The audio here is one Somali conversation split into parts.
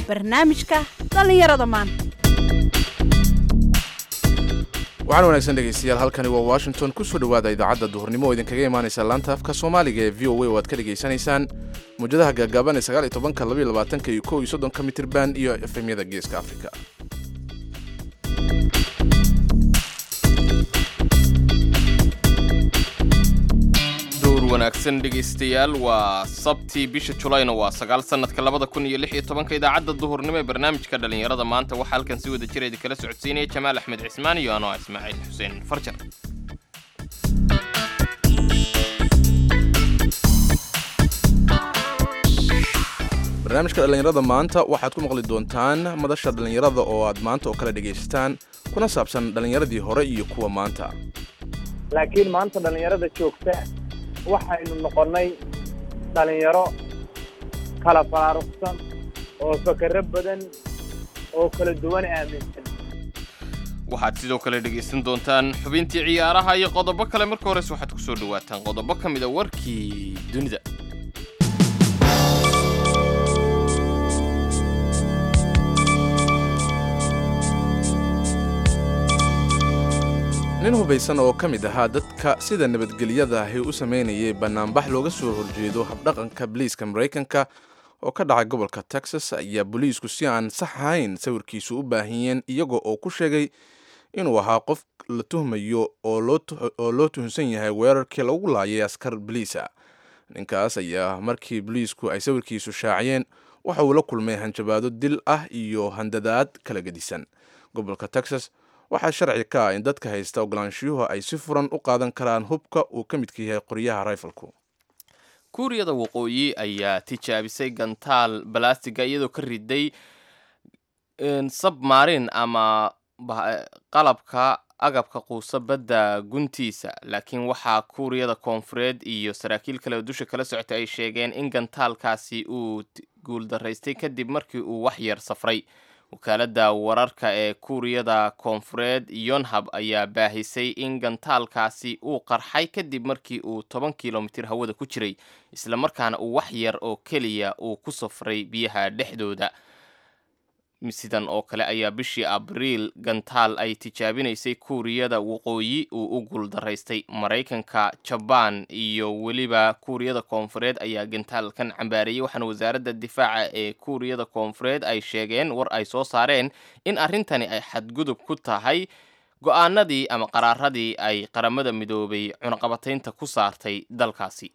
barnaamijka dhallinyarada maanta waxaan wanaagsan dhegaystayaal halkani waa washington kusoo dhowaada idaacadda duhurnimo oo idinkaga imaanaysa laanta afka soomaaliga ee v o a oo aad ka dhegaysanaysaan muwjadaha gaagaaban ee sagaal iyo tobanka labaiyo labaatanka iyo kow iyo soddonka mitirban iyo efemyada geeska afrika dowr wanaagsan dhegaystayaal waa sabtii bisha julayna waa sagaal sanadka labada kun iyo lix iyo tobanka idaacadda duhurnimo ee barnaamijka dhallinyarada maanta waxaa halkan si wada jira idinkala socodsiinaya jamaal axmed cismaan iyo anoo ah ismaaciil xuseen farjar barnaamijka dhallinyarada maanta waxaad ku maqli doontaan madasha dhallinyarada oo aad maanta oo kale dhegaysataan kuna saabsan dhallinyaradii hore iyo kuwa maanta laakiin maanta dhallinyarada joogta waxaynu noqonnay dhallinyaro kala faaruqsan oo fakero badan oo kala duwan aaminsan waxaad sidoo kale dhegaysan doontaan xubintii ciyaaraha iyo qodobo kale marka horese waxaad ku soo dhawaataan qodobo ka mida warkii dunida nin hubaysan oo ka mid ahaa dadka sida nabadgelyada ahi u samaynayay bannaanbax looga soo horjeedo habdhaqanka boliiska maraykanka oo ka dhacay gobolka texas ayaa booliisku si aan sax ahayn sawirkiisu u baahiyeen iyaga oo ku sheegay inuu ahaa qof la tuhmayo oo loo tuhunsan yahay weerarkii lagu laayay askar boliisa ninkaas ayaa markii boliisku ay sawirkiisu shaaciyeen waxa uu la kulmay hanjabaado dil ah iyo handadaad kala gedisan gobolka texas waxaa sharci ka ah in dadka haysta ogolaanshiyuhu ay si furan u qaadan karaan hubka uu ka midka yahay qoryaha rifalku kuuriyada waqooyi ayaa tijaabisay gantaal balastiga iyadoo ka riday sabmarin ama qalabka agabka quusa badda guntiisa laakiin waxaa kuuriyada koonfureed iyo saraakiil kale oo dusha kala socota ay sheegeen in gantaalkaasi uu guuldaraystay kadib markii uu wax yar safray wakaaladda wararka ee kuuriyada koonfureed yonhab ayaa baahisay in gantaalkaasi uu qarxay kadib markii uu toban kilomitir hawada ku jiray islamarkaana uu wax yar oo keliya uu ku safray biyaha dhexdooda sidan oo kale ayaa bishii abriil gantaal ay tijaabinaysay kuuriyada waqooyi uu u guuldaraystay maraykanka jabaan iyo weliba kuuriyada koonfureed ayaa gantaalkan cambaareeyey waxaana wasaaradda difaaca ee kuuriyada koonfureed ay sheegeen war ay soo saareen in arrintani ay xadgudub ku tahay go-aanadii ama qaraaradii ay qaramada midoobay cunaqabataynta ku saartay dalkaasi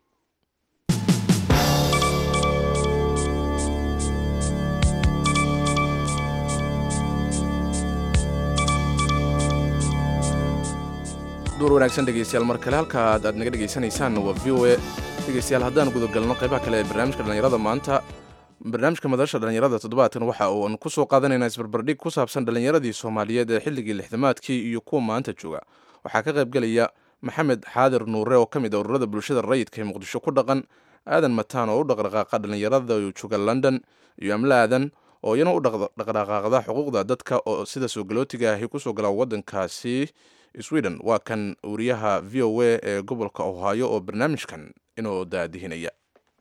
duur wanaagsan dhegaystayaal mar kale halkaad aad naga dhegaysanaysaan waa v o a dhegaystayaal haddaan gudagalno qaybaha kale ee barnaamijka dhallinyarada maanta barnaamijka madasha dhallinyarada toddobaadkan waxa uan ku soo qaadanaynaa isbarbardhig ku saabsan dhallinyaradii soomaaliyeed ee xilligii lixdamaadkii iyo kuwa maanta jooga waxaa ka qaybgelaya maxamed xaadir nuure oo ka mid a ururada bulshada rayidka ee muqdisho ku dhaqan aadan mataan oo u dhaqdhaqaaqa dhallinyarada jooga london iyo amle aadan oo iyana u dhaqdhaqaaqda xuquuqda dadka oo sida soo galootiga ahi kusoo gala waddankaasi sweden waa kan wariyaha v o a ee gobolka ohaayo oo barnaamijkan inoo daadihinaya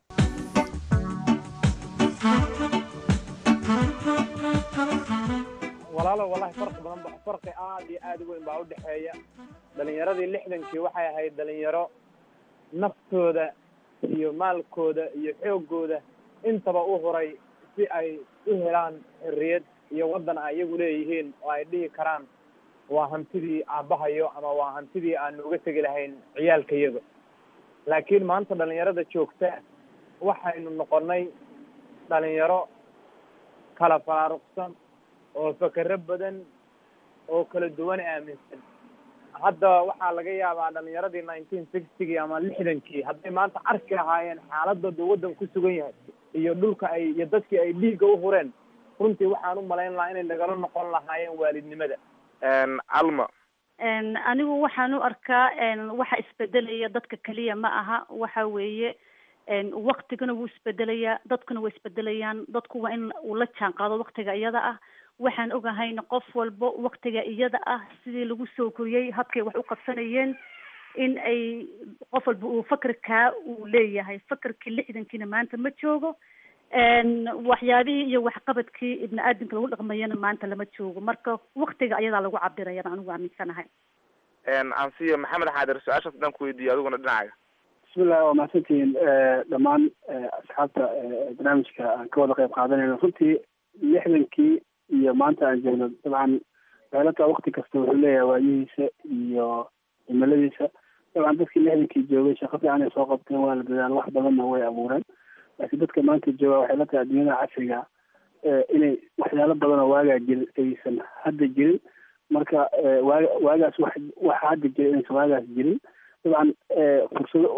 walaalo wallahi farqi badan ba farqi aad iyo aad u weyn baa udhexeeya dhalinyaradii lixdankii waxay ahayd dhalinyaro naftooda iyo maalkooda iyo xoogooda intaba u huray si ay u helaan xorriyad iyo waddan ay iyagu leeyihiin oo ay dhihi karaan waa hantidii aabbahayo ama waa hantidii aanu uga tegi lahayn ciyaalka iyaga laakiin maanta dhalinyarada joogta waxaynu noqonnay dhalinyaro kala faaruqsan oo fakero badan oo kala duwan aaminsan hadda waxaa laga yaabaa dhalinyaradii nineteen sixtygii ama lixdankii hadday maanta arki lahaayeen xaaladooda waddan ku sugan yahay iyo dhulka ay iyo dadkii ay dhiigga u hureen runtii waxaan u malayn lahaa inay nagala noqon lahaayeen waalidnimada calma anigu waxaan u arkaa waxa isbedelaya dadka keliya ma aha waxa weeye waktigana wuu isbedelayaa dadkuna way isbedelayaan dadku waa in uu la jaan qaado waktiga iyada ah waxaan ogahayna qof walbo waktiga iyada ah sidii lagu soo koriyey habkay wax u qabsanayeen in ay qof walba uu fakerkaa uu leeyahay fakerkii lixdankiina maanta ma joogo waxyaabihii iyo waxqabadkii ibni aadamka lagu dhaqmayana maanta lama joogo marka waktiga ayadaa lagu cabirayana anigu aaminsanahay ansiyo maxamed xaadir su-aashaas dhan ku weydiiyo adiguna dhinacaga bismillahi waa mahadsantihiin dhammaan asxaabta barnaamijka aan ka wada qayb qaadanayno runtii lixdankii iyo maanta aan joogno dabcan daalata wakti kasta wuxuu leeyahay waayihiisa iyo cimiladiisa dabcan dadkii lixdankii joogay shaqo fiican ay soo qabteen waa la dadaal wax badanna way abuureen laakiin dadka maanta jooga waxay la tahay adduunyada casriga inay waxyaalo badan oo waagaa jiri aysan hadda jirin marka waa waagaas wax waxa hadda jira inaysan waagaas jirin dabcan fursado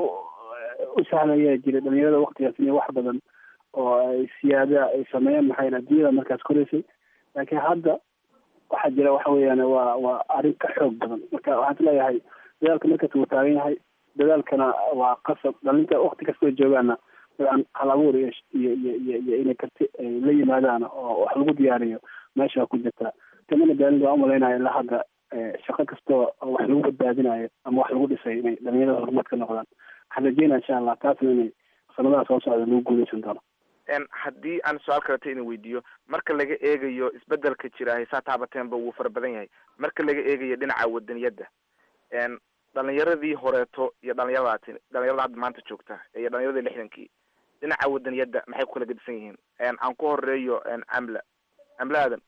u sahlaya jira dhalinyarada waktigaas inay wax badan oo ay siyaada ay sameeyaan maxaa yele adduunyada markaas koreysay laakiin hadda waxaa jira waxa weeyaan waa waa arrin ka xoog badan marka waxaan is leeyahay dadaalka markaas wuu taagan yahay dadaalkana waa qasab dhalinta wakti kastoo joogaana dabcan hal abuur iyo iyo iyo iyo inay karti ay la yimaadaan oo wax lagu diyaariyo meesha ku jirta tamana daalida waa umalaynaya ilaa hadda shaqo kastoo wax lagu badbaadinayo ama wax lagu dhisay inay dhalinyarada horumar ka noqdaan waxaan rajeynaya insha allah taasna inay sanadaha soo socda lagu guuleysan doono haddii aan su-aal kaleta ina weydiiyo marka laga eegayo isbedelka jira haysaa taabateenba wuu fara badan yahay marka laga eegayo dhinaca wadaniyadda dhalinyaradii horeeto iyo dhalinyaradaati dhalinyarada hadda maanta joogta iyo dhalinyaradii lixdankii dhinaca wadaniyadda maxay ku kala gedisan yihiin aan ku horeeyo amla amla aadan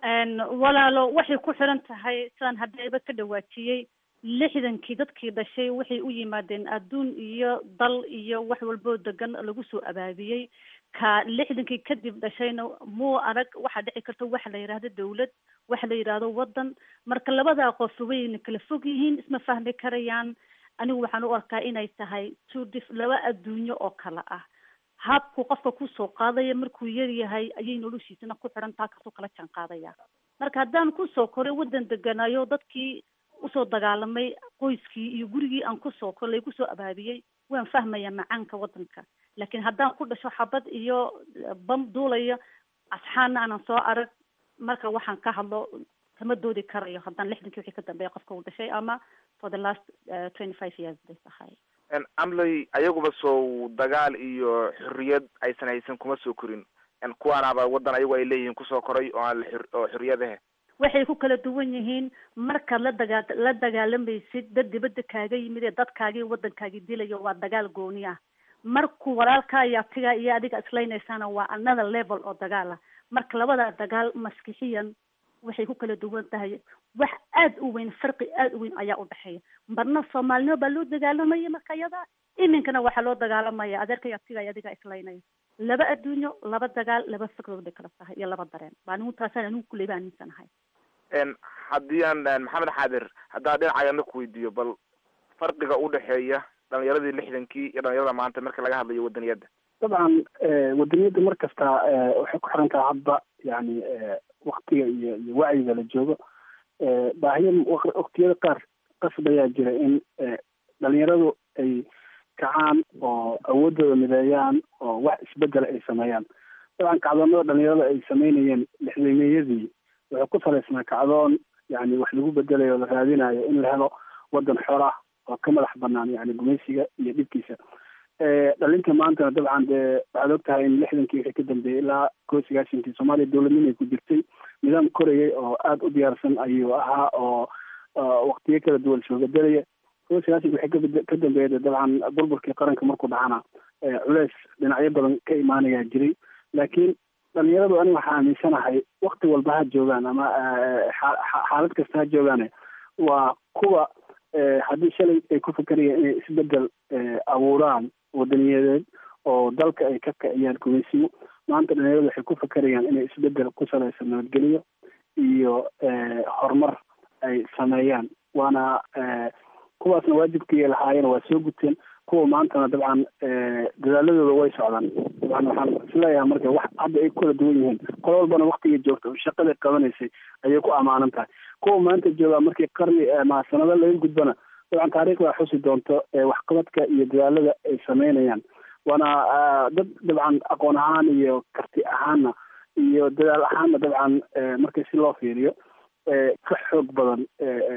walaalo waxay ku xiran tahay sidaan haddaba ka dhawaajiyey lixdankii dadkii dhashay waxay u yimaadeen adduun iyo dal iyo wax walboo degan lagu soo abaabiyey ka lixdankii kadib dhashayna muu arag waxaa dhici karta waxa la yidhaahdo dawlad waxa la yidhaahdo waddan marka labadaa qof wayna kala fog yihiin isma fahmi karayaan anigu waxaan u arkaa inay tahay two dif laba adduunyo oo kale ah habku qofka kusoo qaadaya markuu yar yahay ayay noloshiisana ku xiran taa kasoo kala jaan qaadaya marka haddaan kusoo koray waddan deganayo dadkii usoo dagaalamay qoyskii iyo gurigii aan kusoo koray lagu soo abaabiyey waan fahmaya macaanka waddanka laakiin haddaan ku dhasho xabad iyo bam duulaya asxaana aanan soo arag marka waxaan ka hadlo kama doodi karayo haddaan lixdankii wixii ka dambeeya qofka uu dhashay ama for the last twenty five years bay tahay amley ayaguba soo dagaal iyo xorriyad aysan haysan kuma soo korin kuwaanaaba waddan ayagu ay leeyihiin kusoo koray oo aan oo xorriyadahe waxay ku kala duwan yihiin markaad la dagaa la dagaalamaysid dad dibadda kaaga yimid ee dadkaagii waddankaagii dilayo waa dagaal gooni ah markuu walaalkaa iyo abtigaa iyo adiga islaynaysana waa another level oo dagaal ah marka labadaa dagaal maskixiyan waxay ku kala duwan tahay wax aad u weyn farqi aad u weyn ayaa u dhexeeya marna soomaalinimo baa loo dagaalamaya marka iyada iminkana waxaa loo dagaalamaya adeerka iyo abtiga iyo adiga islaynaya laba adduunyo laba dagaal laba fikradood bay kala tahay iyo laba dareen baa anigu taasaan anigu kuley baa aaminsanahay haddii aan maxamed xaadir haddaa dhinacayana ku weydiiyo bal farqiga udhexeeya dhalinyaradii lixdankii iyo dhalinyarada maanta marka laga hadlayo wadaniyadda dabcan wadaniyadda mar kasta waxay ku xiran tahay hadba yani waktiga iyo iyo wacyiga la joogo baahiya waktiyada qaar qasab ayaa jira in dhalinyaradu ay kacaan oo awoodooda mideeyaan oo wax isbedela ay sameeyaan dabcan kacdoonada dhalinyarada ay sameynayeen lixdameeyadii waxay ku salaysnaa kacdoon yani wax lagu bedelayo o la raadinayo in la helo waddan xor ah oo ka madax banaan yani gumaysiga iyo dhibkiisa dhalinta maantana dabcan dee waxaad og tahay in lixdankii wixii ka dambeeyey ilaa koo sagaashankii soomaaliya dowladnimay ku jirtay nidaam korayay oo aada u diyaarsan ayuu ahaa oo waktiyo kala duwan soo bedelaya koo sagaashanki wixii ka dambeeya de dabcan burburkii qaranka markuu dhacana culeys dhinacyo badan ka imaanayaa jiray laakiin dhalinyaradu aniga waxaa aaminsanahay wakti walba ha joogaan ama xaalad kasta ha joogaane waa kuwa haddii shalay ay ku fikerayaan inay isbedel abuuraan wadaniyadeed oo dalka ay ka kiciyaan gumaysiyo maanta dhalinyaradu waxay ku fikerayaan inay isbedel ku salaysan nabadgelyo iyo horumar ay sameeyaan waana kuwaasna waajibkii lahaayeen waa soo guteen kuwa maantana dabcan dadaaladooda way socdaan dabcan waxaan isleeyahay marka wax hadda ay kukala duwan yihiin qolo walbana waktigay joogta oo shaqaday qabanaysay ayay ku amaanan tahay kuwa maanta joogaa markii qarni ma sanado laga gudbana dabcan taariikhda xusi doonto waxqabadka iyo dadaalada ay sameynayaan waana dad dabcan aqoon ahaan iyo karti ahaanna iyo dadaal ahaanna dabcan markii si loo fiiriyo ka xoog badan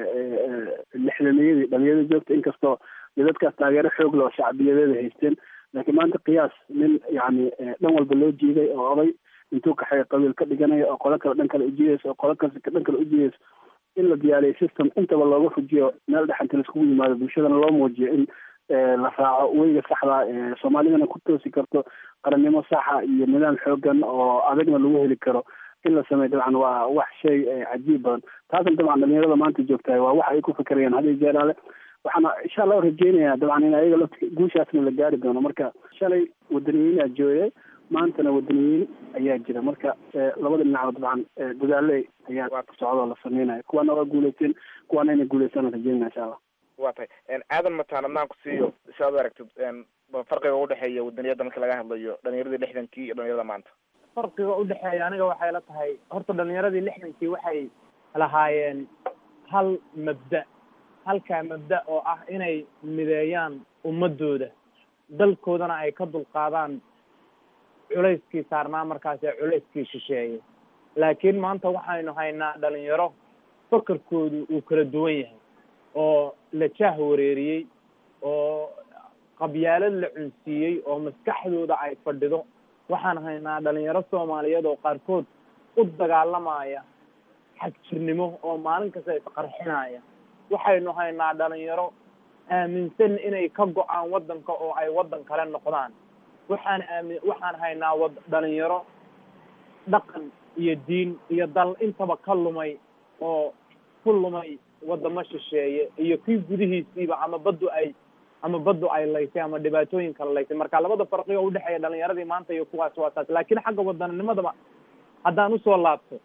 lixdameeyadii dhalinyarada joogta inkastoo de dadkaas taageero xoog leh oo shacbiyadeeda haysteen laakiin maanta qiyaas nin yacni dhan walba loo jiiday oo oday intuu kaxeeya qabiil ka dhiganaya oo qolo kale dhan kale ujiidaysa oo qolo kale dhan kale ujiidaysa in la diyaariyo system intaba looga fujiyo meel dhexanta laiskugu yimaado bulshadana loo muujiyo in la raaco weyga saxda soomaalidana ku toosi karto qarannimo saxa iyo nidaam xoogan oo adagna lagu heli karo in la sameeyo dabcan waa wax shay cajiib badan taasna dabcan dhalinyarada maanta joogtahay waa wax ay ku fikerayaan hadiyo jeeraale waxaana insha allah rajeynayaa dabcan in ayaga lafti guushaasna la gaari doono marka shalay wadaniyiinaa jooyay maantana wadaniyiin ayaa jira marka labada dhinacba dabcan dadaale ayaa socdoo la sameynaya kuwaana waa guuleyteen kuwaana inay guuleystaan rajeynaya insha allah wa tahay aadan mataan adnaan ku siiyo si aad u aragtid farqiga udhexeeya wadaniyada marka laga hadlayo dhalinyaradii lixdankii iyo dhalinyarada maanta farqiga udhexeeya aniga waxay la tahay horta dhalinyaradii lixdankii waxay lahaayeen hal mabda halkaa mabda oo ah inay mideeyaan ummadooda dalkoodana ay ka dulqaadaan culayskii saarnaa markaasi culayskii shisheeye laakiin maanta waxaynu haynaa dhalinyaro fakarkoodu uu kala duwan yahay oo la jaah wareeriyey oo qabyaalad la cunsiiyey oo maskaxdooda ay fadhido waxaan haynaa dhalinyaro soomaaliyeed oo qaarkood u dagaalamaya xagjirnimo oo maalin kasta isqarxinaya waxaynu haynaa dhalinyaro aaminsan inay ka go-aan waddanka oo ay waddan kale noqdaan waxaan aamin waxaan haynaa wad dhalinyaro dhaqan iyo diin iyo dal intaba ka lumay oo ku lumay wadamo shisheeye iyo kii gudihiisiiba ama baddu ay ama baddu ay laysay ama dhibaatooyin kala laysay marka labada farqiga udhexeeya dhalinyaradii maanta iyo kuwaas waa taas laakiin xagga wadanninimadaba haddaan usoo laabto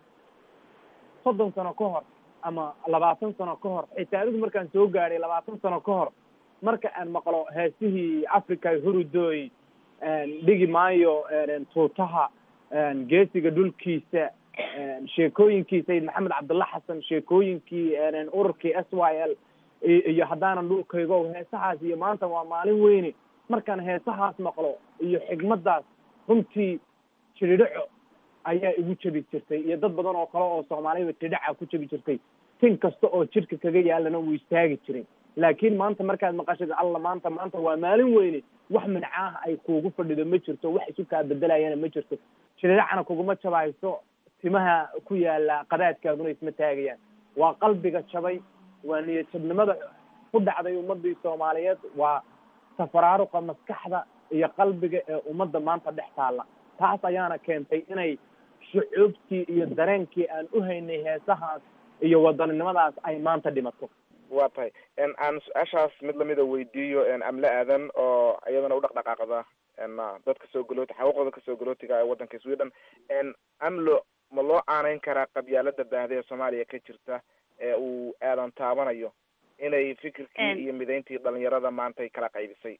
soddon sano ka hor ama labaatan sano ka hor xitaa anigu markaan soo gaadhay labaatan sano ka hor marka aan maqlo heesihii africa hurudoy dhigi maayo tuutaha geesiga dhulkiisa sheekooyinkii sayid maxamed cabdulla xasan sheekooyinkii ururkii s y l iyo haddaanan dhulkaygo heesahaas iyo maanta waa maalin weyne markaan heesahaas maqlo iyo xigmadaas runtii jiridhaco ayaa igu jabi jirtay iyo dad badan oo kale oo soomaaliyaba jiridhaca ku jabi jirtay tin kasta oo jidhka kaga yaalana wuu istaagi jiray laakiin maanta markaad maqashid alla maanta maanta waa maalin weyne wax mincaah ay kuugu fadhido ma jirto wax isu kaa bedelayana ma jirto jiridhacana kuguma jabayso timaha ku yaala qadaadkaaguna isma taagayaan waa qalbiga jabay waa niyad jabnimada ku dhacday ummadii soomaaliyeed waa safaraaruqa maskaxda iyo qalbiga ee ummadda maanta dhex taalla taas ayaana keentay inay shucuubtii iyo dareenkii aan u haynay heesahaas iyo wadaninimadaas ay maanta dhimato wa tahay aan su-aashaas mid lamida weydiiyo amle aadan oo iyadana u dhaqdhaqaaqda dadka soo galooti xaquuqda kasoo galootiga ee waddanka sweden amlo ma loo aaneyn karaa qabyaalada baahda ee soomaaliya ka jirta ee uu aadan taabanayo inay fikirkii iyo mideyntii dhalinyarada maanta ay kala qaybisay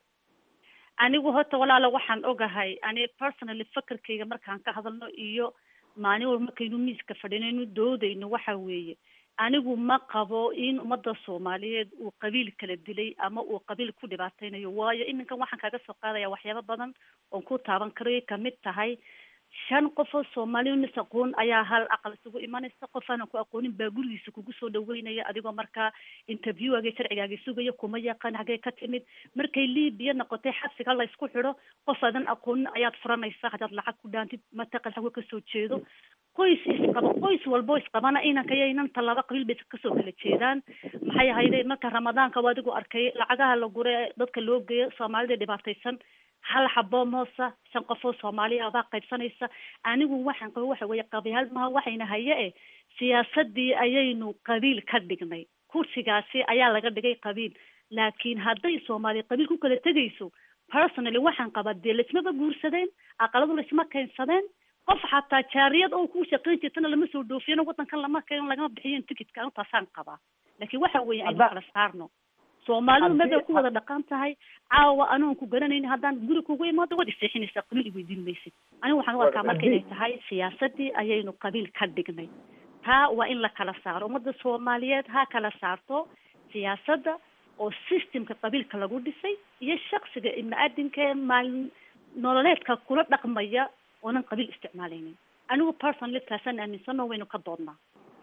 anigu horta walaalo waxaan ogahay ani personally fakerkayga markaan ka hadalno iyo maalin walba markaynu miiska fadhinaynu doodayno waxa weeye anigu ma qabo in ummadda soomaaliyeed uu qabiil kala dilay ama uu qabiil ku dhibaateynayo waayo iminkan waxaan kaaga soo qaadaya waxyaabo badan oon ku taaban karayo kamid tahay shan qof oo soomaaliya nis aqoon ayaa hal aqal isugu imanaysa qof aanan ku aqoonin baa gurigiisa kugu soo dhaweynaya adigoo markaa interviewagii sharcigaagi sugaya kuma yaqaan hagee ka timid markay libiya noqotay xabsiga la isku xidho qof aadan aqoonin ayaad furanaysaa haddaad lacag ku dhaantid mataqan hawe kasoo jeedo qoys isqaba qoys walbo isqabana inanka iyo inanta laba qabiil bay kasoo kala jeedaan maxay ahayde marka ramadaanka waa adigu arkay lacagaha la gure dadka loo geeyo soomaalida dhibaataysan hal xabo moosa shan qof oo soomaaliya baa qaybsanaysa anigu waxaan qaba waxa weeye qabiil maha waxayna haye e siyaasadii ayaynu qabiil ka dhignay kursigaasi ayaa laga dhigay qabiil laakiin hadday soomaaliya qabiil ku kala tegayso personally waxaan qabaa dee laismaba guursadeen aqaladu laisma keensadeen qof xataa jaariyad oo ku shaqayn jirtana lama soo dhoofiyano waddankan lama keen lagama bixiyen ticketka intaasaan qabaa laakiin waxa weeye aynu kala saarno soomaalidu mabay ku wada dhaqan tahay caawa anoon ku garanayni haddaan guri kugu imaado waad iseexinaysaa qabiil iweydiin maysid anigu waxaan u arkaa marka inay tahay siyaasadii ayaynu qabiil ka dhignay taa waa in la kala saaro ummadda soomaaliyeed ha kala saarto siyaasadda oo systemka qabiilka lagu dhisay iyo shaksiga ibni-aadinka ee maalin nololeedka kula dhaqmaya oonan qabiil isticmaalaynin anigu personally taasaan aaminsano waynu ka doodnaa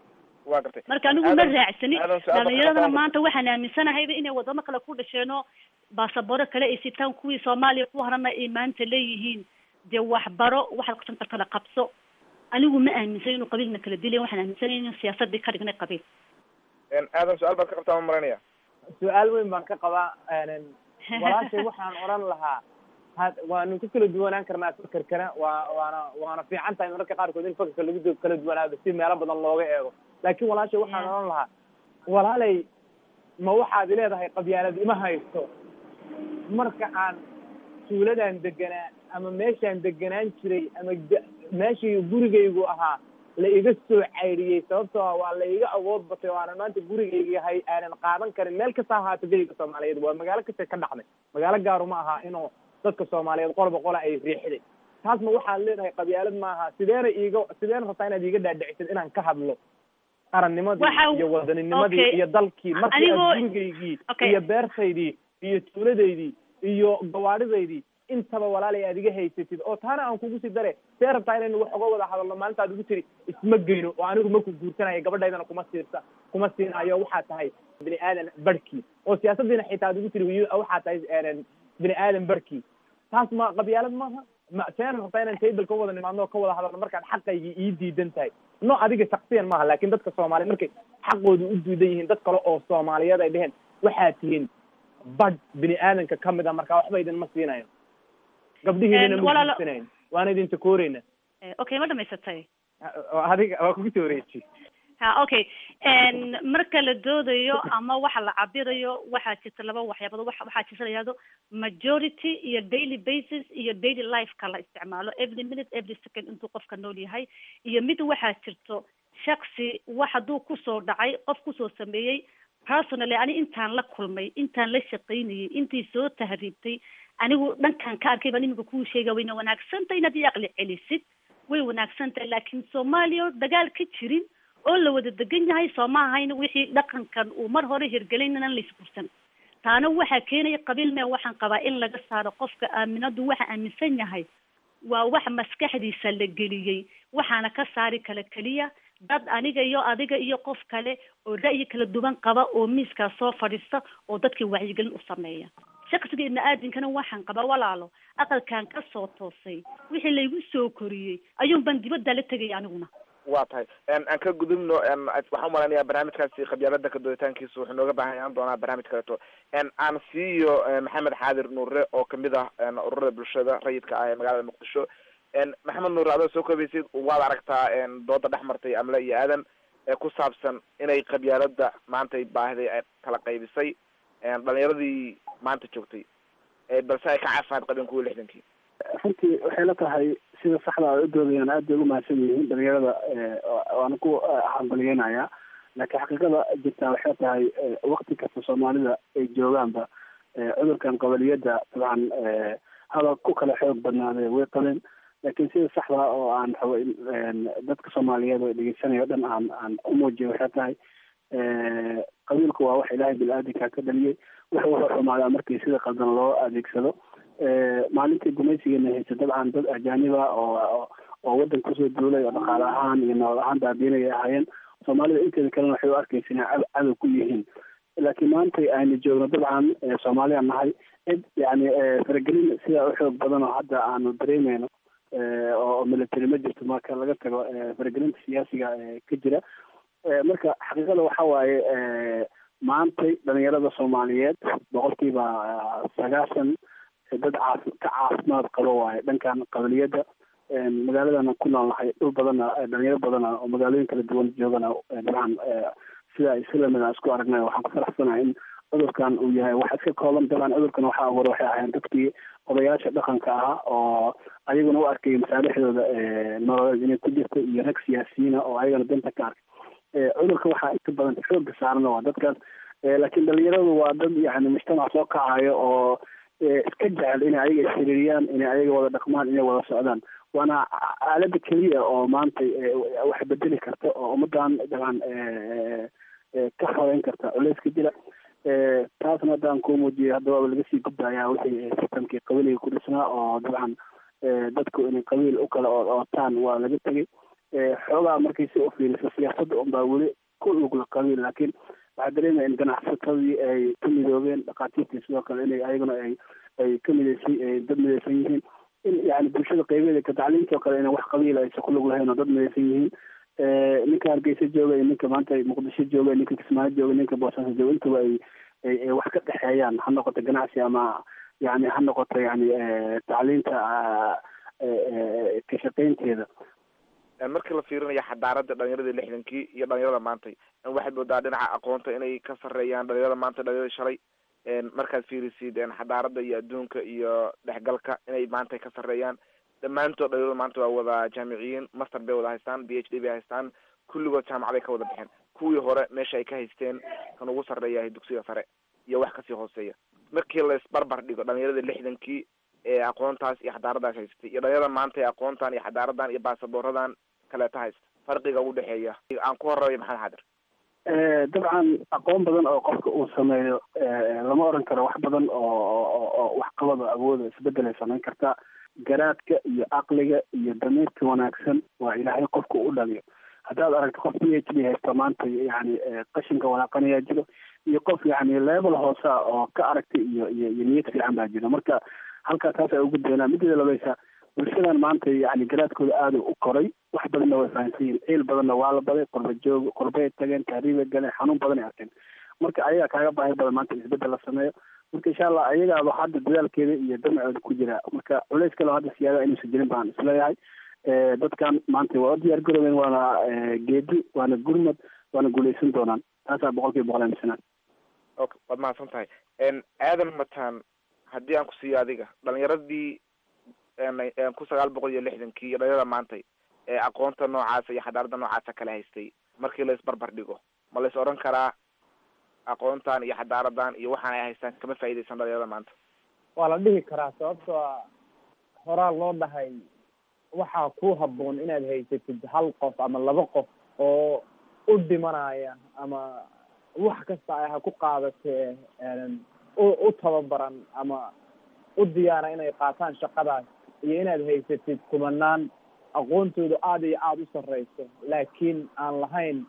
waa gartay marka anigu ma Aadan- raacsani aadan su-aal baan dhalinyaradana ka maanta waxaan aaminsanahayba inay wadamo kale ku dhasheenoo baasaboro kale ay sitaan kuwii soomaaliya ku harana ay maanta leeyihiin dee waxbaro waxaad qabsan kartana qabso anigu ma aaminsan inuu qabiilna kala dilayn waxaan aaminsanay in siyaasadii ka dhignay qabiil Een, aadan su-aal baad ka qabtaa ma maranaya su-aal weyn baan ka qabaa een, walaashay waxaan odhan lahaa had waanu ku kala duwanaan karnaa fakerkana waa waana waana fiican tahay mararka qaarkood in fakerka lagu du- kala duwanaado si meelo badan looga eego laakiin walaashay waxaan Yeah. odhan lahaa walaalay ma waxaad leedahay qabyaalad ima haysto marka aan tuuladan deganaa ama meeshaan deganaan jiray ama ga- meeshii gurigaygu ahaa la iga soo caydhiyey sababtoo ah waa la iga awood batay oo aanan maanta gurigayga hay aanan qaadan karin meel kasta ha ahaato geyga soomaaliyeed waa magaalo kasta ka dhacday magaalo gaaru ma aha inuu dadka soomaaliyeed qolba qola ay riixday taas ma waxaad leedahay qabyaalad maaha sideena iiga sideena rabtaa inaad iiga dhaadhicisid inaan ka hadlo qarannimadii Waxa- iyo wadanninimadii okay. iyo dalkii markii Anigoo- aad gurigaygii Okay. iyo beertaydii iyo tuuladaydii iyo gawaadhidaydii intaba walaalay aad iga haysatid oo taana aan kugu sii dare see rabtaa inaynu wax uga wada hadalno maalinta aad ugu tiri isma geyno oo anigu maku guursanayo gabadhaydana kuma siirsa kuma siinayo waxaa tahay bini aadan barhkii oo siyaasadiina xitaa aad ugu tiri wiil waxaa tahay een, bini aadan barhkii taas ma qabyaalad maaha ma seena rabtaa inaan table ka wada nimaadno oo ka wada hadalno markaad xaqaygii ii diidan tahay no adiga shaksiyan maaha laakin dadka soomaaliyeed markay xaqooda u diidan yihiin dad kale oo soomaaliyeed ay dheheen waxaad tihiin badh bini aadanka kamid a marka waxba idinma siinayo gabdhihiinana Een, ma walaalo- guursanayn waana idin takooreyna Eh, okay ma dhamaysatay adiga waa kugu soo wareeji ha okay n marka la doodayo ama waxa la cabirayo waxaa jirta laba waxyaabood waxa waxaa jirta la yihahdo majority iyo daily basis iyo daily lifeka la isticmaalo every minute every second intuu qofka nool yahay iyo mid waxaa jirto shaksi wax hadduu kusoo dhacay qof kusoo sameeyey personally ani intaan la kulmay intaan la shaqaynayay intii soo tahriibtay anigu dhankan ka arkay baan iminka kuu sheega wayna wanaagsantahay inaad ii aqli celisid way wanaagsan tahay laakiin soomaaliya oo dagaal ka jirin oo la wada degan yahay soo ma ahayn wixii dhaqankan uu mar hore hirgelin inaan la isguursan taana waxaa keenaya qabiil mee waxaan qabaa in laga saaro qofka aaminadu waxa aaminsan yahay waa wax maskaxdiisa la geliyey waxaana ka saari kala keliya dad aniga iyo adiga iyo qof kale oo ra'yi kala duwan qaba oo miiskaa soo fadhiista oo dadkii wacyigelin u sameeya shaksiga ibni aadinkana waxaan qabaa walaalo aqalkan ka soo toosay wixii laygu soo koriyey ayuun baan dibadda la tegaya aniguna waa tahay Een, aan ka gudubno een, waxaan umaleynayaa barnaamijkaasi qabyaalada ka dooditaankiisa wuxuu nooga baahan yahan doonaa barnaamij kaleeto Een, aan siiyo een, maxamed xaadir nuure oo kamid ah een, ururada bulshada rayidka ah ee magaalada muqdisho Een, maxamed nuure adoo soo koobaysid waad aragtaa een, dooda dhex martay amle iyo aadan ee ku saabsan inay qabyaalada maantay baahday ay kala qaybisay Een, dhalinyaradii maanta joogtay ee balse ay ka caafimaad qabeen kuwii lixdankii runtii waxay la tahay sida saxda ay u doodayaan aad bay ugu mahadsan yihiin dhalinyarada waana ku hambalyeynaya laakiin xaqiiqada jirtaa waxay tahay wakti kasta soomaalida ay joogaanba cudurkan qabaliyada dabcan haba ku kala xoog badnaadee way qabeen laakiin sida saxda oo aan rabo in dadka soomaaliyeed oo dhegeysanaya o dhan aan aan u muujiyo waxay tahay qabiilku waa wax ilaahay bil-aadinka ka dhaliyey wuxuu wuxuu xumaadaa markii sida qaldan loo adeegsado maalintii gumaysigeena haysa dabcan dad ajaaniba oo oo waddan kusoo duulay oo dhaqaale ahaan iyo nolol ahaan baabiinaya ahaayeen soomaalida inteeda kalena waxay u arkaysa inay cad cadow ku yihiin laakiin maanta aynu joogno dabcan soomaaliya nahay cid yani faragelin sidaa u xoog badan oo hadda aanu dareemeyno oo military ma jirto marka laga tago faragelinta siyaasiga ka jira marka xaqiiqada waxa waaye maantay dhalinyarada soomaaliyeed boqolkiiba sagaashan dad caaf ka caafimaad qabo waaye dhankan qabaliyada magaaladana ku nool nahay dhul badana dhalinyaro badana oo magaalooyin kala duwan joogana dabcan sida islamida isku aragnay waxaan ku faraxsanahay in cudurkan uu yahay wax iska kooban dabcan cudurkan waxa abuura waxay ahayn dadkii odayaasha dhaqanka ahaa oo ayaguna u arkay masaalixdooda nololeed inay ku jirto iyo rag siyaasiyiina oo ayagana danta ka arkay cudurka waxaa inta badan xooga saarana waa dadkaas laakiin dhalinyaradu waa dad yani mujtamac soo kacayo oo iska jecel inay ayaga isxiriiriyaan inay ayaga wada dhaqmaan inay wada socdaan waana aalada keliya oo maanta wax bedeli karta oo ummadan dabcan ka xoreyn karta culeyska jira taasna haddaan kuu muujiyay hadda waaba laga sii gudbayaa wixii sistamkii qabiiliga ku dhisnaa oo dabcan dadku inay qabiil u kala ootaan waa laga tegay xoogaa markay si u fiiriso siyaasadda unbaa weli ku lugla qabiil laakiin waxaa dareemaya in ganacsatadii ay ka midoobeen dhakhaatiirtii sidoo kale inay ayaguna ay ay ka midaysan ay dad midaysan yihiin in yani bulshada qeybeeda ka tacliintii oo kale inay wax qabiila aysan ku lug lahayn oo dad midaysan yihiin ninka hargeysa jooga iyo ninka maanta muqdisho jooga ninka kismaayo jooga ninka boosaaso jooga intaba ay ay wax ka dhexeeyaan ha noqoto ganacsi ama yani ha noqoto yani tacliinta ka shaqaynteeda markii la fiirinayo xadaarada dhalinyarada lixdankii iyo dhalinyarada maantay waxaad moodaa dhinaca aqoonta inay ka sareeyaan dhalinyarada maanta dhalinyarada shalay markaad fiirisid xadaarada iyo adduunka iyo dhexgalka inay maanta ka sareeyaan dhammaantood dhalinyarada maanta waa wada jaamiciyiin master bay wada haystaan b h d bay haystaan kulligood jaamacaday ka wada baxeen kuwii hore meesha ay ka haysteen kan ugu sarreeyahay dugsiga sare iyo wax kasii hooseeya markii la isbarbar dhigo dhalinyarada lixdankii ee aqoontaas iyo xadaaradaas haystay iyo dhalinyarada maanta ee aqoontan iyo xadaaradan iyo baasaboorradan kaleeta haysta farqiga u dhexeeya aan ku horeeyo maxamed xadir dabcan aqoon badan oo qofka uu sameeyo lama oran karo wax badan oo oo waxqabada awooda isbedelay samayn kartaa garaadka iyo caqliga iyo damiirka wanaagsan waa ilaahay qofka u dhaliyo haddaad aragto qof p h d haysta maanta yani qashinka walaaqanayaa jiro iyo qof yani level hoosa oo ka aragtay iyo iyo iyo niyad fiican baa jiro marka halkaa taas ay ugu doonaa mideeda labaysa bulshadan maanta yani garaadkooda aada u koray wax badanna way fahansan yihin ciil badanna waa la baday qorba joog qorbay tageen tahriibay galeen xanuun badan ay arkeen marka ayagaa kaaga baahi badan maanta isbedel la sameeyo marka insha allah ayagaaba hadda dadaalkeeda iyo damacooda ku jira marka culays kale hadda siyaada inuusan jirin baan isleeyahay dadkan maanta waa u diyaar garoobeen waana geedi waana gurmad waana guuleysan doonaan taasaa boqol kiiba boqol aaminsanaan okay waad mahadsan tahay aadan mataan haddii aan ku siiyo adiga dhalinyaradii ku sagaal boqol iyo lixdankii iyo dhalinyarada maantay ee aqoonta noocaasa iyo xadaarada noocaasa kala haystay markii la isbarbar dhigo ma la is odhan karaa aqoontan iyo xadaaradan iyo waxaan ay haystaan kama faa'iidaysan dhalinyarada maanta waa la dhihi karaa sababtoo a horaa loo dhahay waxaa ku habboon inaad haysatid hal qof ama laba qof oo u dhimanaya ama wax kasta ay ha ku qaadatee u u tababaran ama u diyaara inay qaataan shaqadaas iyo inaad haysatid kumanaan aqoontooda aada iyo aada u sarreyso laakiin aan lahayn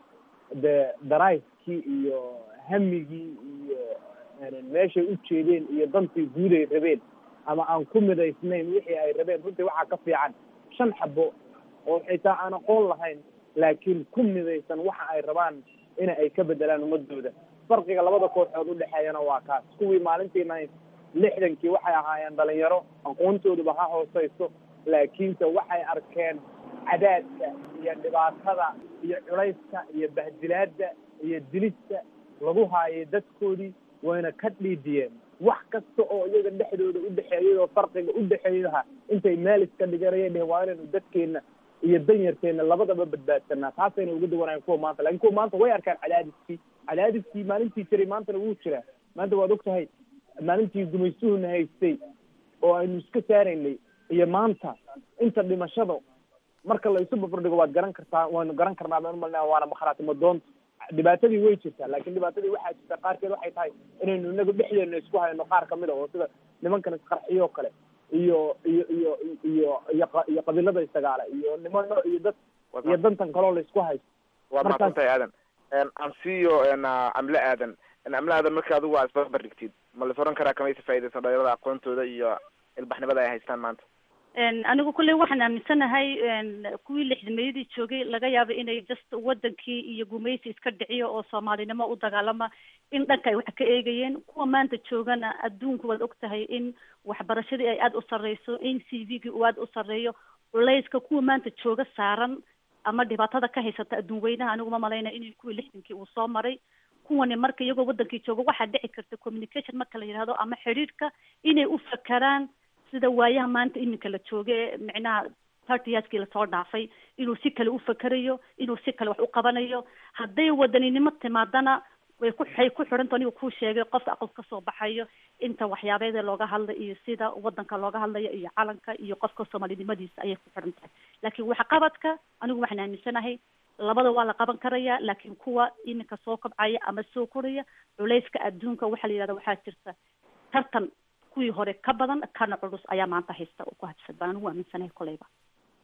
de darayskii iyo hamigii iyo meeshay u jeedeen iyo dantii guud ay rabeen ama aan ku midaysnayn wixii ay rabeen runtii waxaa ka fiican shan xabo oo xitaa aan aqoon lahayn laakiin ku midaysan waxa ay rabaan ina ay ka bedelaan ummadooda farqiga labada kooxood udhexeeyana waa kaas kuwii maalintiina lixdankii waxay ahaayeen dhalinyaro aqoontooduba ha hooseyso laakiinse waxay arkeen cadaadka iyo dhibaatada iyo culayska iyo bahdilaada iyo dilista lagu haayay dadkoodii wayna ka dhiidiyeen wax kasta oo iyaga dhexdooda udhexeeyay oo farqiga udhexeeyaha intay meel iska dhiganayeen dheh waa inaynu dadkeena iyo danyarteena labadaba badbaadsanaa taasayna uga duwanayen kuwa maanta lakin kuwa maanta way arkaan cadaadiskii cadaadiskii maalintii jiray maantana wuu jiraa maanta waad og tahay maalintii gumaystuhuna haystay oo aynu iska saaraynay iyo maanta inta dhimashada marka la isu barbardhigo waad garan kartaa waynu garan karnaa baan umalnaa waana makhraatimo doonta dhibaatadii way jirtaa laakin dhibaatadii waxaa jirta qaarkeed waxay tahay inaynu inagu dhexdeena isku hayno qaar kamid a oo sida nimankan isqarxiyo kale iyo iyo iyo iyo iyo iyo qabiilada isdagaala iyo nimano iyo dad iyo dantan kaloo la isku haysto waad mahadsan tahay aadan ansiyo camle aadan camle aadan marka adigu aa isbarbar dhigtid ma la is oran karaa kamaysa faa'idaysan dhalinyarada aqoontooda iyo ilbaxnimada ay haystaan maanta anigu kulley waxaan aaminsanahay kuwii lixdameeyadii joogay laga yaaba inay just wadankii iyo gumaysi iska dhiciyo oo soomaalinimo u dagaalama in dhanka ay wax ka eegayeen kuwa maanta joogana adduunku waad og tahay in waxbarashadii ay aada u sarreyso in c v gii uu aada u sarreeyo culayska kuwa maanta jooga saaran ama dhibaatada ka haysata adduun weynaha aniguma malaynaya in kuwii lixdankii uu soo maray kuwani marka iyagoo wadankii jooga waxaa dhici karta communication marka la yidhahdo ama xidhiirka inay u fakeraan sida waayaha maanta iminka la jooga ee micnaha thirty yearskii lasoo dhaafay inuu si kale u fakerayo inuu si kale wax u qabanayo hadday wadaninimo timaadana way ku waxay ku xidhanta aniga kuu sheegay qofka aqal kasoo baxayo inta waxyaabeeda looga hadla iyo sida wadanka looga hadlayo iyo calanka iyo qofka soomaalinimadiisa ayay ku xidhan tahay laakiin waxqabadka anigu waxaan aaminsanahay labada waa la qaban karaya laakiin kuwa iminka soo kobcaya ama soo koraya culayska adduunka waxaa la yidhahda waxaa jirta tartan kuwii hore ka badan kana culus ayaa maanta haysta oo ku habsad baan anigu aaminsanahay koleyba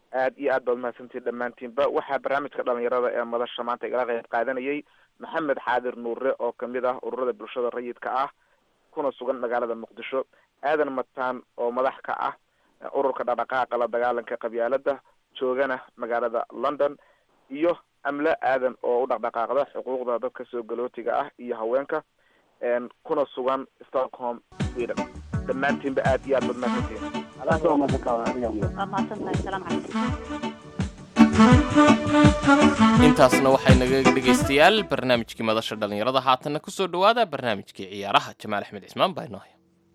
aad iyo aad baad mahadsantihin dhammaantiinba waxaa barnaamijka dhalinyarada ee madasha maanta igala qayb qaadanayay maxamed xaadir nuure oo kamid ah ururada bulshada rayidka ah kuna sugan magaalada muqdisho aadan mataan oo madax ka ah ururka dhaqdhaqaaqa la dagaalanka qabyaalada joogana magaalada london iyo amle aadan oo u dhaqdhaqaaqda xuquuqda dadka soo galootiga ah iyo haweenka kuna sugan stockholm sweden dhammaantiinba aad iyo aad baad mahadsantihin waa mahadsantahay salaam calaykum intaasna waxay naga dhegaystayaal barnaamijkii madasha dhallinyarada haatanna kusoo dhowaada barnaamijkii ciyaaraha jamaal axmed cismaan baa inoo haya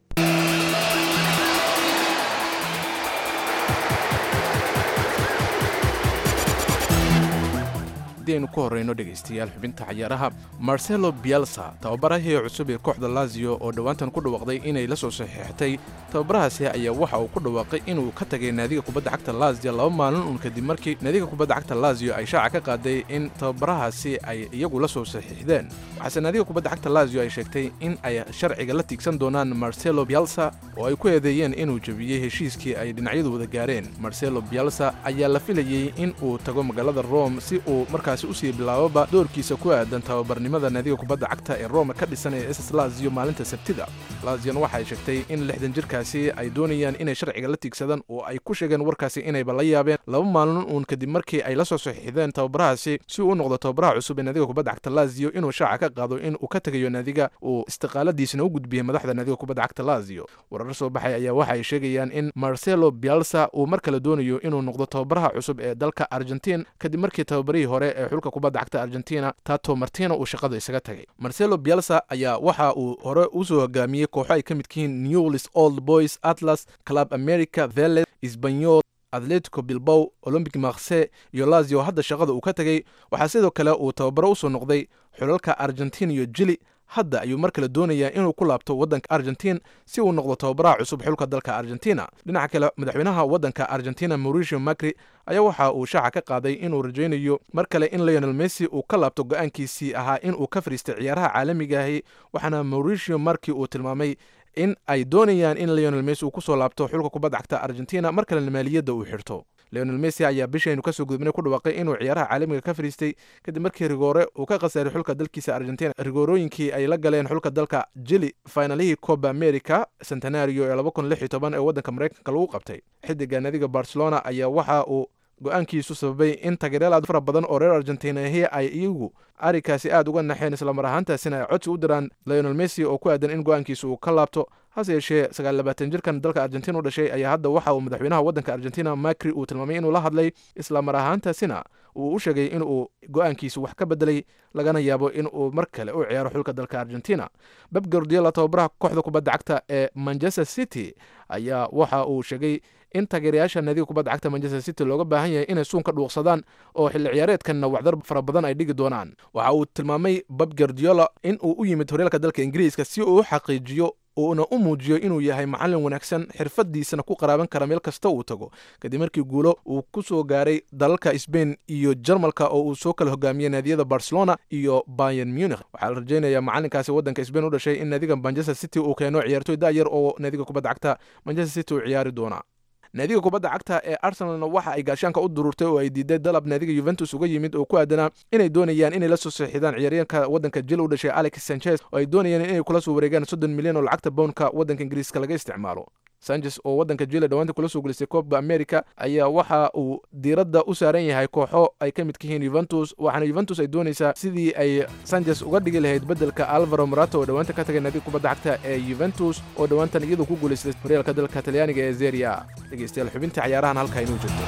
haddii aynu ku horreyno dhegaystayaal xubinta cayaaraha marcelo bielsa tababarahii cusub ee kooxda lazio oo dhowaantan ku dhawaaqday inay la soo saxiixatay tababarahaasi ayaa waxa uu ku dhawaaqay inuu ka tagay naadiga kubadda cagta lazio laba maalin uun kadib markii naadiga kubadda cagta lazio ay shaaca ka qaaday in tababarahaasi ay iyagu la soo saxiixdeen waxaase naadiga kubadda cagta lazio ay sheegtay in ay sharciga la tiigsan doonaan marcelo bielsa oo ay ku eedeeyeen inuu jebiyey heshiiskii ay dhinacyadu wada gaareen marcelo bielsa ayaa la filayey in uu tago magaalada rome si uu markaasi usii bilaababa doorkiisa ku aadan tababarnimada naadiga kubadda cagta ee rome ka dhisan ee ss lazio maalinta sabtida lazion waxay sheegtay in lixdan jirkaasi ay doonayaan inay sharciga la tiigsadaan oo ay ku sheegeen warkaasi inayba la yaabeen laba maalin uun kadib markii ay la soo saxiixdeen tababarahaasi si uu u noqdo tababaraha cusub ee naadiga kubadda cagta lazio inuu shaaca ka qaado in uu ka tegayo naadiga uu istiqaaladiisna u gudbiyey madaxda naadiga kubadda cagta lazio warar soo baxay ayaa waxa ay sheegayaan in marcelo bielsa uu mar kale doonayo inuu noqdo tababaraha cusub ee dalka argentin kadib markii tababarihii hore ee xulka kubadda cagta argentina tato martino uu shaqada isaga tagay marcelo bielsa ayaa waxa uu hore usoo hogaamiyey kooxo ay ka mid yihiin newlis old boys atlas club america veles sbanyol atletico bilbow olombic marse iyo lazio hadda shaqada uu ka tegey waxaa sidoo kale uu tababaro usoo noqday xulalka argentin iyo jili hadda ayuu mar kale doonayaa inuu ku laabto waddanka argentin si uu noqdo tababaraha cusub xulka dalka argentina dhinaca kale madaxweynaha waddanka argentina mauricio macri ayaa waxa uu shaaca ka qaaday inuu rajaynayo mar kale in leonel messi uu ka laabto go-aankiisii ahaa in uu ka fadhiistay ciyaaraha caalamigaahi waxaana mauricio marki uu tilmaamay in ay doonayaan in leonel messi uu kusoo laabto xulka kubadda cagta argentina mar kalena maaliyadda uu xirto leonel messi ayaa bishaynu kasoo gudubnay ku dhawaaqay inuu ciyaaraha caalamiga ka fadhiistay kadib markii rigoore uu ka khasaaray xulka dalkiisa argentina rigoorooyinkii ay la galeen xulka dalka jili finalihii coba america centenario ee laba kun lix iyo toban ee waddanka maraykanka lagu qabtay xidiga naadiga barcelona ayaa waxa uu go-aankiisu sababay in taageeryaal aad fara badan oo reer argentinahi ay iyagu arikaasi aad uga naxeen islamar ahaantaasina ay codsi u diraan leonel messi oo ku aadan in go-aankiisa uu ka laabto hase yeeshee sagaal labaatan jirkan dalka argentina u dhashay ayaa hadda waxa uu madaxweynaha waddanka argentina macri uu tilmaamay inuu la hadlay islamar ahaantaasina uu u sheegay in uu go-aankiisa wax ka bedelay lagana yaabo in uu mar kale u ciyaaro xulka dalka argentina beb gordiola tababaraha kooxda kubadda cagta ee manchester city ayaa waxa uu sheegay in taageerayaasha naadiga kubadda cagta manchester city looga baahan yahay inay suun ka dhuuqsadaan oo xilli ciyaareedkanna waxdar fara badan ay dhigi doonaan waxa uu tilmaamay beb gordiola in uu u yimid horyaalka dalka ingiriiska si uu u xaqiijiyo uuna u muujiyo inuu yahay macallin wanaagsan xirfadiisana ku qaraaban kara meel kasta uu tago kadib markii guulo uu ku soo gaaray dalalka sbain iyo jarmalka oo uu soo kala hogaamiyey naadiyada barcelona iyo bayan munich waxaa la rajaynayaa macallinkaasi waddanka sbain u dhashay in naadiga manchester city uu keeno ciyaartoy da'yar oo naadiga kubadda cagta manchester city uu ciyaari doona naadiga kubadda cagta ee arsenalna waxa ay gaashaanka u dururtay oo ay diiday dalab naadiga yuventus uga yimid oo ku aadanaa inay doonayaan inay la soo saxiixdaan ciyaaryaanka waddanka jil u dhashay alex sanchez oo ay doonayaan inay kula soo wareegaan soddon milyan oo lacagta bownka waddanka ingiriiska laga isticmaalo sanchez oo waddanka jile dhawaanta kula soo gelisay koobka america ayaa waxa uu diiradda u saaran yahay kooxo ay ka midka yihiin yuventus waxaana yuventus ay doonaysaa sidii ay sanchez uga dhigi lahayd beddelka alvaro morato oo dhowaanta ka tagay naadiga kubadda cagta ee yuventus oo dhowaantan iyadu ku guulaystay horyaalka dalka talyaaniga ee zeria dhegeystayaal xubinta ciyaarahan halkaa inuu jirto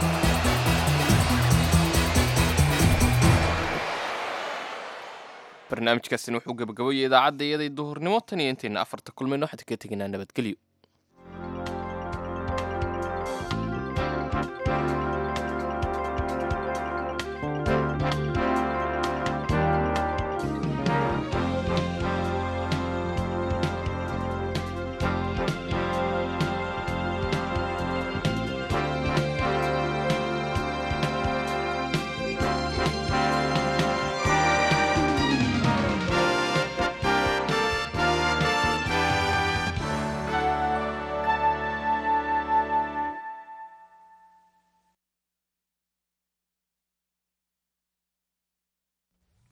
barnaamijkaasina wuxuu gabagabayay idaacadda iyaday duhurnimo tan iyo intayna afarta kulmayno waxaan ka teginaa nabadgelyo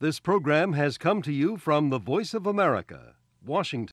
This program has come to you from the Voice of America, Washington.